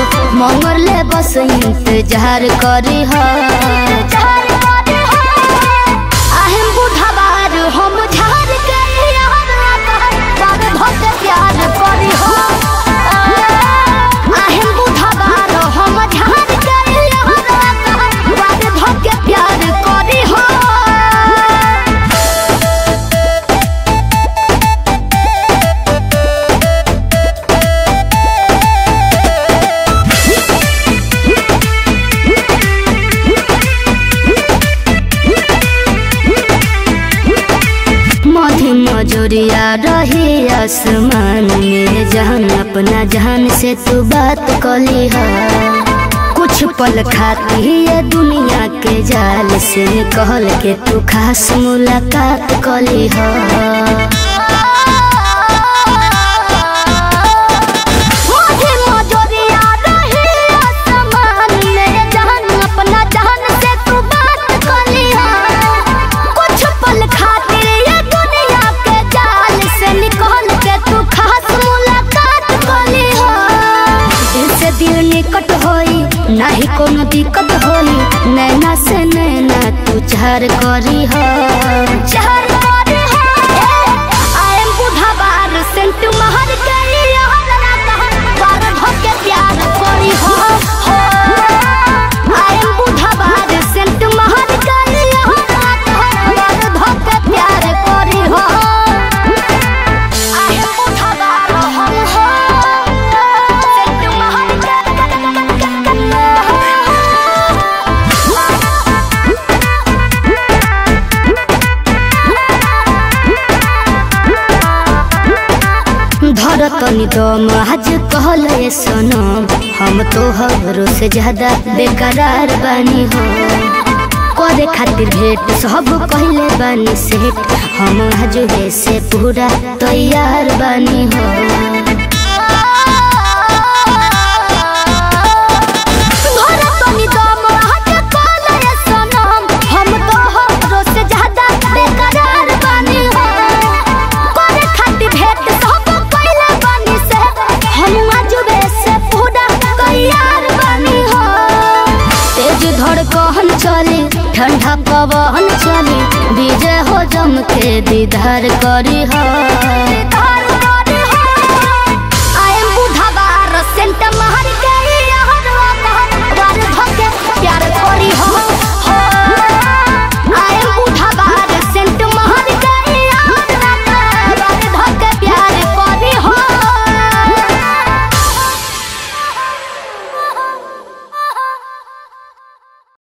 मंगर ले बस इंतजार करी हा आहें बुढ़ाबार हम झार के यार बाबे भक्त प्यार करी हा आहें बुढ़ाबार हम झार के यार बाबे भक्त प्यार करी हा मधी मजोरिया रही आसमान में जहान अपना जहान से तू बात कली हा कुछ पल खाती ये दुनिया के जाल से कहल के तू खास मुलाकात कली हा मधी मजोरिया रही आसमान में जहान अपना जहान से तू बात कली हा कुछ पल खातिर ये दुनिया के जाल से निकल के तू खास मुलाकात कली हो इससे दिल निकट होई नाही कोनो दिक्कत होई नैना से नैना तू चार करी हो चार करी हो आई एम बुढ़ाबार सेंट महर गई यार ना कहा बार धोके प्यार करी हो आई एम बुढ़ाबार सेंट महर गई यार ना कहा बार धोके प्यार करी हो आई एम बुढ़ाबार हम हो सेंट महर धरतनी दम आज कहल ये सनम हम तोहरो से ज्यादा बेकरार बानी हो करे खातिर भेंट सब कहले बानी सेठ हम आज से पूरा तैयार बानी हो धरतनी दम आज कहल ये सनम हम तोहरो से ज्यादा बेकरार बानी हो करे खातिर भेंट सब कइले बानी से हम आजुबे से पूरा तैयार बानी हो तेज धड़कन चली ठंडा पवन चली विजय हो जम के दीदार करी हो